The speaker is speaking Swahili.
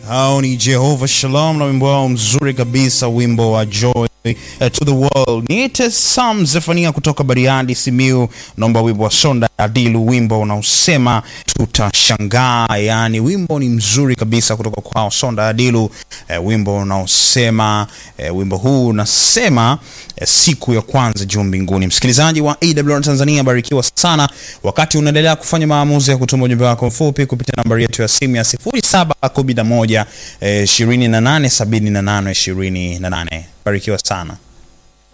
Hao ni Jehova Shalom na wimbo wao mzuri kabisa, wimbo wa Joy uh, to the World. Niite Sam Zefania kutoka Bariadi, Simiu, naomba wimbo wa Sonda Adilu, wimbo unaosema tutashangaa. Yani wimbo ni mzuri kabisa kutoka kwao Sonda Adilu, eh, wimbo unaosema eh, wimbo huu unasema eh, siku ya kwanza juu mbinguni. Msikilizaji wa AWR Tanzania, barikiwa sana wakati unaendelea kufanya maamuzi ya kutuma ujumbe wako mfupi kupitia nambari yetu ya simu ya 0711 eh, 28 78 28. Barikiwa sana.